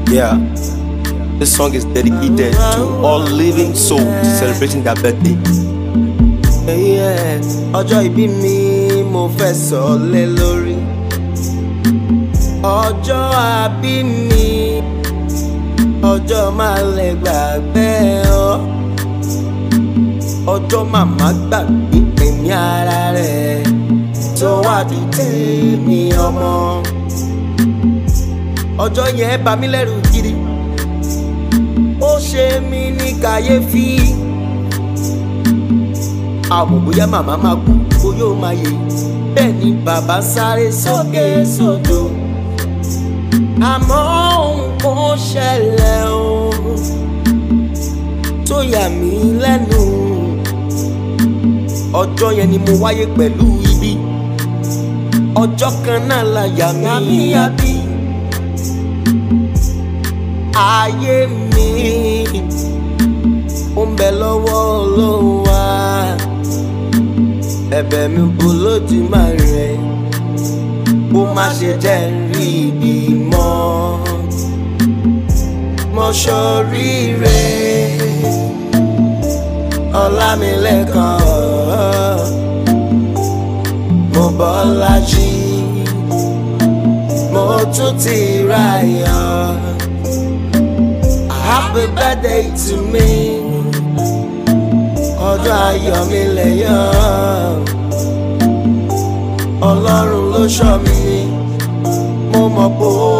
Yeah. This song is dedicated to all living souls celebrating their birthday. Yeah, ọjọ́ ìbí mi mo fẹ́ sọ lé lórí. ọjọ́ àbí mi ọjọ́ máa lè gbàgbé ọ. ọjọ́ màmá gbàgbé ẹ̀mí ara rẹ̀ tó wà dùn tèmi ọmọ. ọjọ́ yẹn bà mí lẹ́rù gidi ó ṣe mí ní kàyéfì àmọ́ bóyá màmá máa kú bóyá ó máa yè bẹ́ẹ̀ ni bàbá sáré sókè sódò àmọ́ nǹkan ṣẹlẹ̀ o tó yà mí lẹ́nu ọjọ́ yẹn ni mo wáyé pẹ̀lú ibi ọjọ́ kan náà la yà mí yàbí ayé mi ó ń bẹ lọ́wọ́ Ọlọ́run wa ẹ̀bẹ̀ mi bò lódì máa rẹ̀ kó má ṣe jẹ́ ń rí ibi mọ́ mọ́ṣọ́rí rẹ̀ ọlámilẹ́kan mo bọ́lá jí mo tún ti ráyọ̀ happy birthday to me ọjọ́ ayọ̀ mi lẹ́yọ̀ ọlọ́run ló ṣọ́ mi mo mọ̀ pé ó